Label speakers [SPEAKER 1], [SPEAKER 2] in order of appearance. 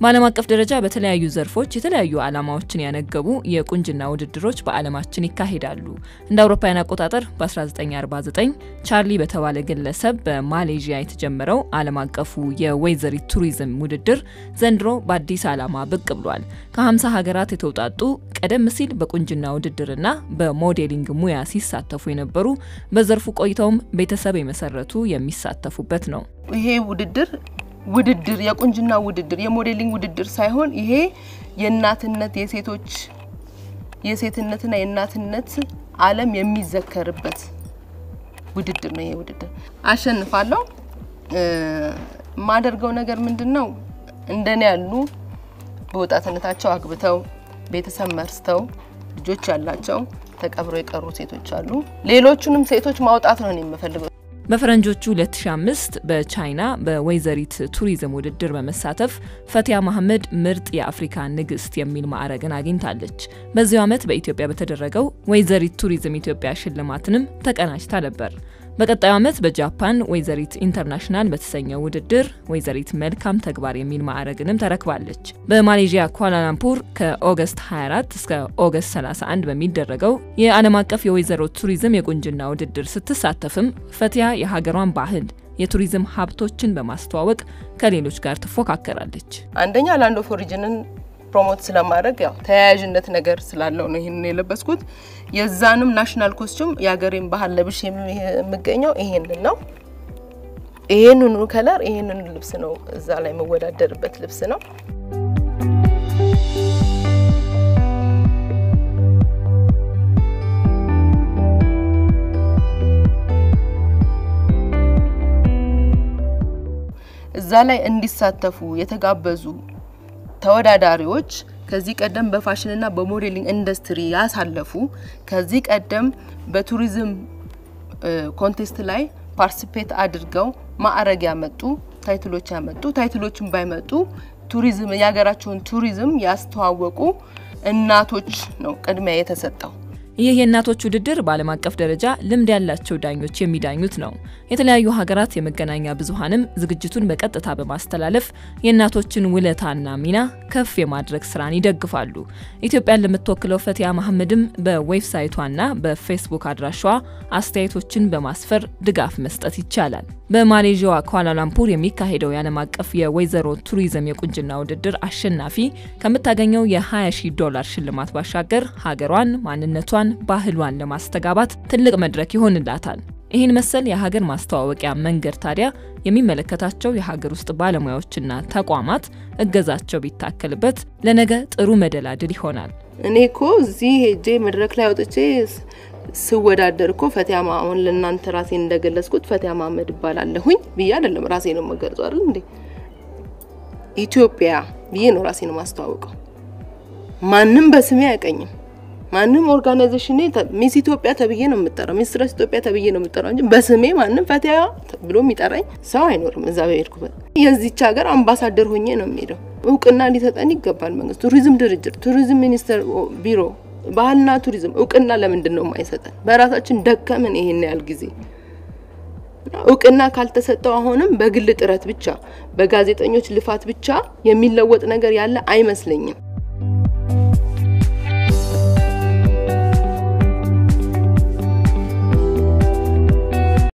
[SPEAKER 1] በዓለም አቀፍ ደረጃ በተለያዩ ዘርፎች የተለያዩ ዓላማዎችን ያነገቡ የቁንጅና ውድድሮች በዓለማችን ይካሄዳሉ። እንደ አውሮፓውያን አቆጣጠር በ1949 ቻርሊ በተባለ ግለሰብ በማሌዥያ የተጀመረው ዓለም አቀፉ የወይዘሪት ቱሪዝም ውድድር ዘንድሮ በአዲስ ዓላማ ብቅ ብሏል። ከ50 ሀገራት የተውጣጡ ቀደም ሲል በቁንጅና ውድድርና በሞዴሊንግ ሙያ ሲሳተፉ የነበሩ በዘርፉ ቆይተውም ቤተሰብ የመሰረቱ የሚሳተፉበት ነው።
[SPEAKER 2] ይሄ ውድድር ውድድር የቁንጅና ውድድር የሞዴሊንግ ውድድር ሳይሆን ይሄ የእናትነት የሴቶች የሴትነትና የእናትነት ዓለም የሚዘከርበት ውድድር ነው። ይሄ ውድድር አሸንፋለሁ። የማደርገው ነገር ምንድን ነው? እንደኔ ያሉ በወጣትነታቸው አግብተው ቤተሰብ መርስተው ልጆች ያላቸው ተቀብረው የቀሩ ሴቶች አሉ። ሌሎቹንም ሴቶች ማውጣት ነው የምፈልገው።
[SPEAKER 1] በፈረንጆቹ 2005 በቻይና በወይዘሪት ቱሪዝም ውድድር በመሳተፍ ፈቲያ መሐመድ ምርጥ የአፍሪካ ንግስት የሚል ማዕረግን አግኝታለች። በዚሁ ዓመት በኢትዮጵያ በተደረገው ወይዘሪት ቱሪዝም ኢትዮጵያ ሽልማትንም ተቀናጅታ ነበር። በቀጣዩ ዓመት በጃፓን ወይዘሪት ኢንተርናሽናል በተሰኘው ውድድር ወይዘሪት መልካም ተግባር የሚል ማዕረግንም ተረክባለች። በማሌዥያ ኳላላምፑር ከኦገስት 24 እስከ ኦገስት 31 በሚደረገው የዓለም አቀፍ የወይዘሮ ቱሪዝም የቁንጅና ውድድር ስትሳተፍም ፈቲያ የሀገሯን ባህል የቱሪዝም ሀብቶችን በማስተዋወቅ ከሌሎች ጋር ትፎካከራለች።
[SPEAKER 2] አንደኛ ላንድ ኦፍ ኦሪጅንን ፕሮሞት ስለማድረግ ያው ተያያዥነት ነገር ስላለው ነው ይህንን የለበስኩት። የዛንም ናሽናል ኮስቱም የሀገሬን ባህል ለብሽ የምገኘው ይሄንን ነው። ይሄንኑ ከለር ይሄንኑ ልብስ ነው እዛ ላይ የምወዳደርበት ልብስ ነው። እዛ ላይ እንዲሳተፉ የተጋበዙ ተወዳዳሪዎች ከዚህ ቀደም በፋሽንና በሞዴሊንግ ኢንዱስትሪ ያሳለፉ ከዚህ ቀደም በቱሪዝም ኮንቴስት ላይ ፓርቲሲፔት አድርገው ማዕረግ ያመጡ ታይትሎች ያመጡ ታይትሎችን ባይመጡ ቱሪዝም የሀገራቸውን ቱሪዝም ያስተዋወቁ እናቶች ነው ቅድሚያ የተሰጠው።
[SPEAKER 1] ይህ የእናቶች ውድድር በዓለም አቀፍ ደረጃ ልምድ ያላቸው ዳኞች የሚዳኙት ነው። የተለያዩ ሀገራት የመገናኛ ብዙኃንም ዝግጅቱን በቀጥታ በማስተላለፍ የእናቶችን ውለታና ሚና ከፍ የማድረግ ስራን ይደግፋሉ። ኢትዮጵያን ለምትወክለው ፈቲያ መሐመድም በዌብሳይቷና በፌስቡክ አድራሻዋ አስተያየቶችን በማስፈር ድጋፍ መስጠት ይቻላል። በማሌዥያዋ ኳላላምፑር የሚካሄደው የዓለም አቀፍ የወይዘሮ ቱሪዝም የቁንጅና ውድድር አሸናፊ ከምታገኘው የ20 ሺህ ዶላር ሽልማት ባሻገር ሀገሯን ማንነቷን ባህሏን ለማስተጋባት ትልቅ መድረክ ይሆንላታል። ይህን መሰል የሀገር ማስተዋወቂያ መንገድ ታዲያ የሚመለከታቸው የሀገር ውስጥ ባለሙያዎችና ተቋማት እገዛቸው ቢታከልበት ለነገ ጥሩ መደላድል ይሆናል።
[SPEAKER 2] እኔ እኮ እዚህ ሄጄ መድረክ ላይ አውጥቼ ስወዳደር እኮ ፈቲያ አሁን ለእናንተ ራሴን እንደገለጽኩት ፈቲያ መሐመድ እባላለሁኝ ብዬ አይደለም ራሴ ነው የምገልጸው አይደል እንዴ ኢትዮጵያ ብዬ ነው ራሴ ነው ማስተዋወቀው። ማንም በስሜ አያቀኝም። ማንም ኦርጋናይዜሽን ሚስ ኢትዮጵያ ተብዬ ነው የምጠራው፣ ሚስ ትረስ ኢትዮጵያ ተብዬ ነው የምጠራው እንጂ በስሜ ማንም ፈቲያ ብሎ የሚጠራኝ ሰው አይኖርም። እዛ በሄድኩበት የዚች ሀገር አምባሳደር ሆኜ ነው የሚሄደው። እውቅና ሊሰጠን ይገባል መንግስት፣ ቱሪዝም ድርጅት፣ ቱሪዝም ሚኒስቴር ቢሮ፣ ባህልና ቱሪዝም እውቅና ለምንድን ነው የማይሰጠን? በራሳችን ደከምን ይሄን ያህል ጊዜ እውቅና ካልተሰጠው አሁንም በግል ጥረት ብቻ በጋዜጠኞች ልፋት ብቻ የሚለወጥ ነገር ያለ አይመስለኝም።